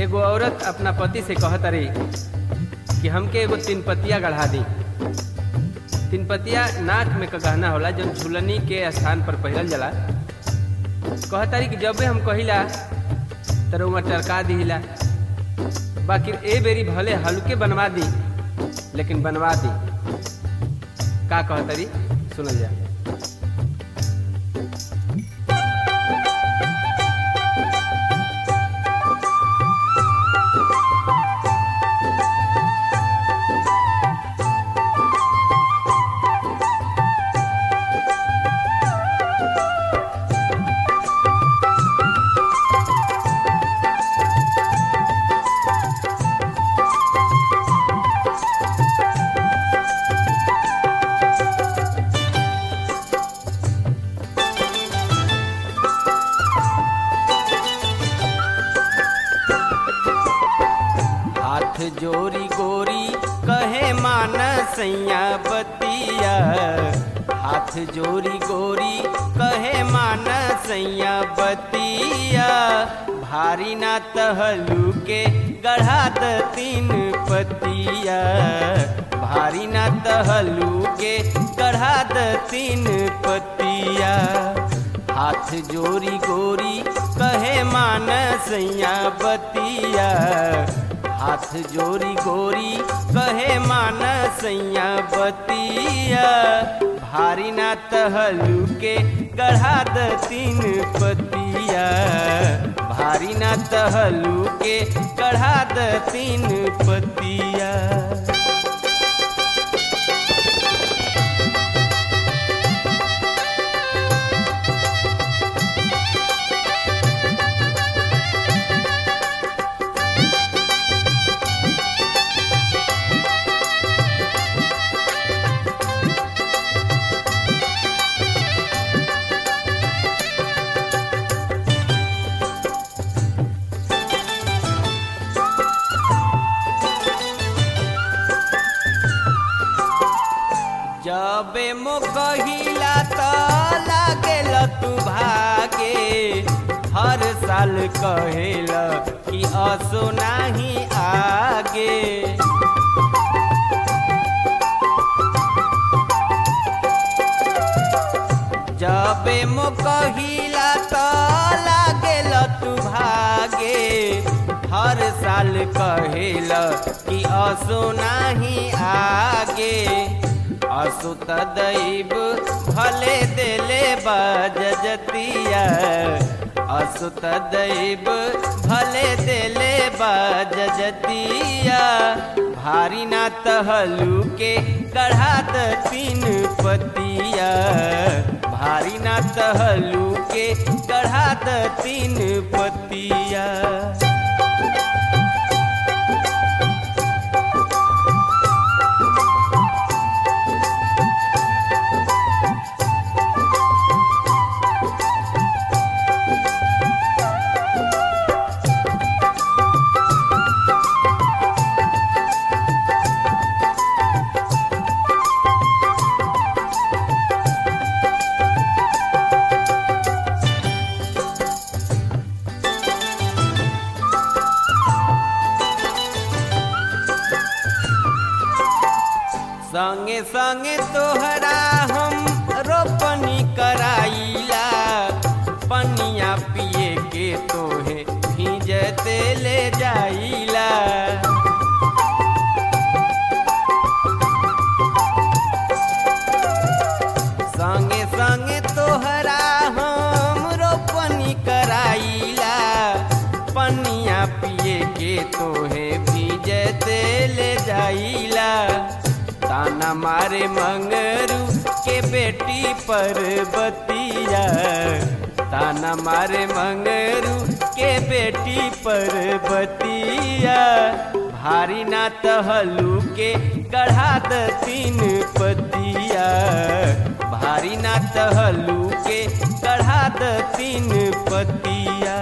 एगो औरत अपना पति से कहत रही कि हमके एगो तीन पतिया गढ़ा दी तीन पतिया नाक में का गहना होला जो झुलनी के स्थान पर पहिरल जाला कहत रही कि जब भी हम कहिला तो रउआ टरका दिहिला बाकी ए बेरी भले हल्के बनवा दी लेकिन बनवा दी का कहत रही सुनल जा हाथ जोरी गोरी कहे मान सैया बतिया हाथ जोरी गोरी कहे मान सैया बतिया भारी ना तहलू के गढ़ा द तीन पतिया भारी ना तहलू के गढ़ा द तीन पतिया हाथ जोरी गोरी कहे मान सैया बतिया हाथ जोरी गोरी कहे मान सैया बतिया भारी ना तहलू के गढ़ा द तीन पतिया भारी ना तहलू के गढ़ा द तीन पतिया जबे मोकहिला त लागेल तू भागे हर साल कहेल कि असो नाही आगे जबे मोकहिला त लागेल तू भागे हर साल कहेल कि असो नाही आगे असुत दैव भले देले बाजतिया असुत दैव भले देले बाजतिया भारी ना तहलू के गढ़ा द तीन पतिया भारी ना तहलू के गढ़ा द तीन पतिया संगे संगे तोहरा हम रोपनी कराइला पनिया पिए के तोहे भीजते ले जाइला संगे संगे तोहरा हम रोपनी कराइला पनिया पिए के तोहे भीजते ले जाइला ताना मारे मंगरू के बेटी पर बतिया ताना मारे मंगरू के बेटी पर बतिया भारी ना तहलू के गढ़ा द तीन पतिया भारी ना तहलू के गढ़ा द तीन पतिया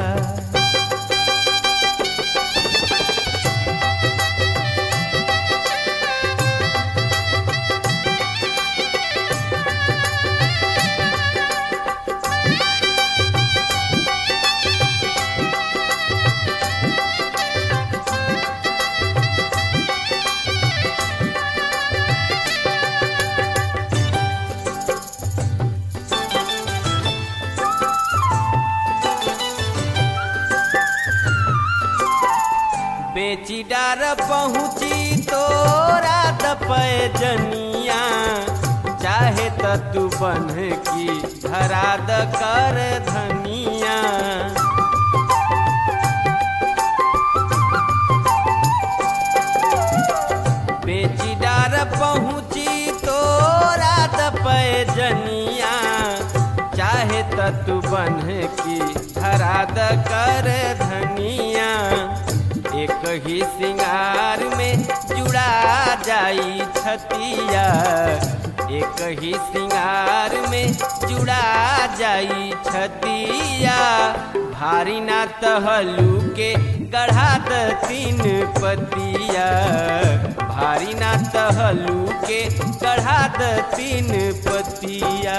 बेची डार पहुँची तो रात पैजनिया चाहे त तू बन की धरा द कर धनिया बेची डार पहुँची तो रात पैजनिया चाहे त तू बन की धरा द कर धनिया एक ही सिंगार में जुड़ा जाई छतिया एक ही सिंगार में जुड़ा जाई छतिया भारी ना तहलू के गढ़ा द तीन पतिया भारी ना तहलू के गढ़ा द तीन पतिया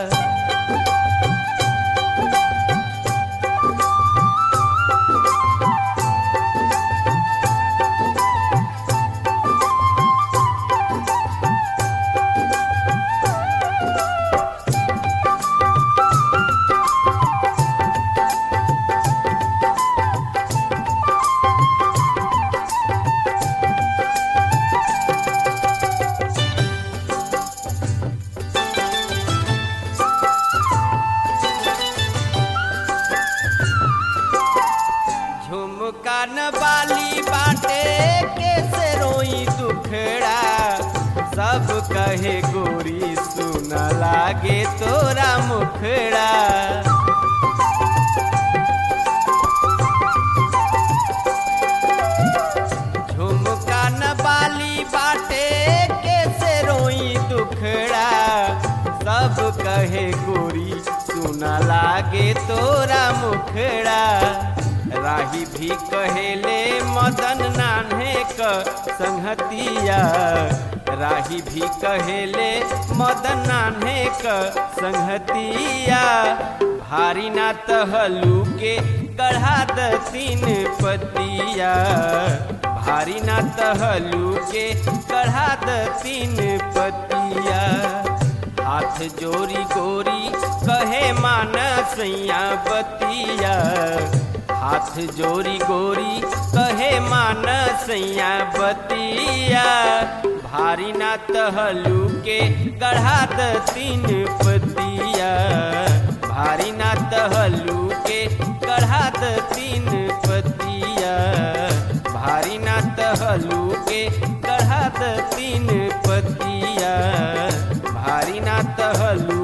झुमका न बाली बाटे कैसे रोई दुखड़ा सब कहे गोरी सुन लागे तोरा मुखड़ा झुमका न बाली बाटे कैसे रोई दुखड़ा सब कहे गोरी सुन लागे तोरा मुखड़ा राही भी कहेले मदन नान्हे क संहतिया राही भी कहेले मदन नान्हे क संहतिया भारी ना तहलू के गढ़ा द तीन पतिया भारी ना तहलू के गढ़ा द तीन पतिया हाथ जोरी गोरी कहे मान सैया बतिया हाथ जोरी गोरी कहे मान सैया बतिया भारी ना तहलू के गढ़ा द तीन पतिया भारी ना तहलू के गढ़ा द तीन पतिया भारी ना तहलू के गढ़ा द तीन पतिया भारी ना तहलू